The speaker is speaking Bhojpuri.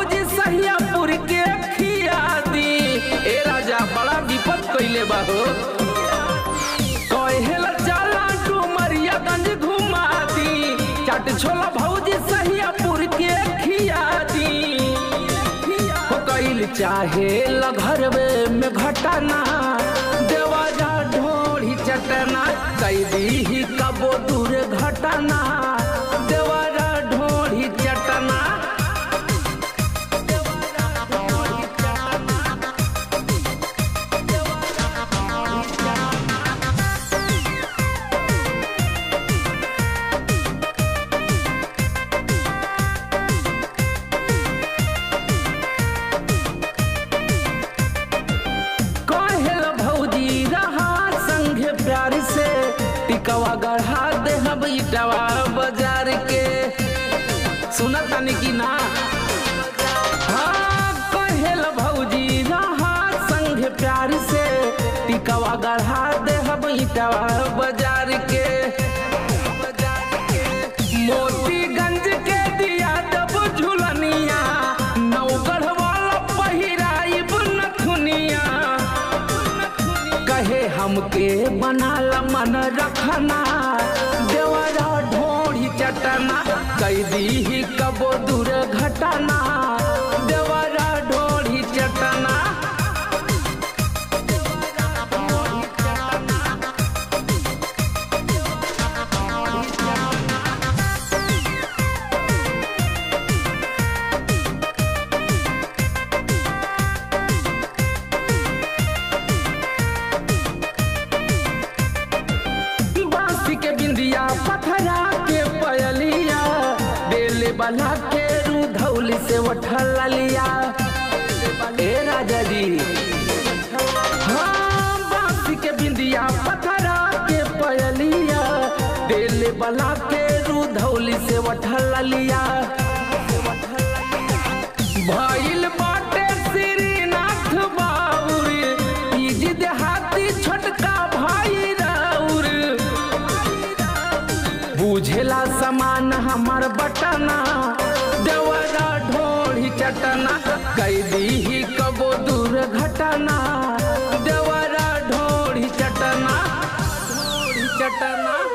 भौजी सहियापुर के खिया दी ए राजा बड़ा विपद कइले बा हो कहेला जाला डुमरियागंज घुमा दी चाट छोला भौजी सहियापुर के खिया दी हो कइल चाहे घरवे में घटना देवाजा ढोड़ी चटना कैदी ही कबो दूर घटना देवाजा ढोड़ी चटना कहेल भौजी रहा संग प्यार से टिकवा गढ़ा दे हम इटवा बाजार के सुना तानी की ना हाँ कहेल भौजी रहा संग प्यार से टिकवा गढ़ा दे हम इटवा बाजार के मोतीगंज के दिया जब झुलनिया नौगढ़ वाला पहिराइब नथुनिया कहे हमके बनाल मन रखना देवरा ढोड़ी चटना कैदी ही कबो दूर घटना देवरा ढोड़ी चटना बांसी के बिंदिया पथरा के पयलिया बेले बना के रूधौली से उठल लिया ए राजा जी हाँ बांसी के बिंदिया पथरा के पयलिया बेले बना के रूधौली से उठल लिया भइल बाटे श्रीनाथ बाबुर तीज देहाती छोटका भाई राउर बुझेला समान हमर बटना देवरा ढोड़ी चटना कैदी ही कबो दूर घटना देवरा ढोड़ी चटना ढोड़ी चटना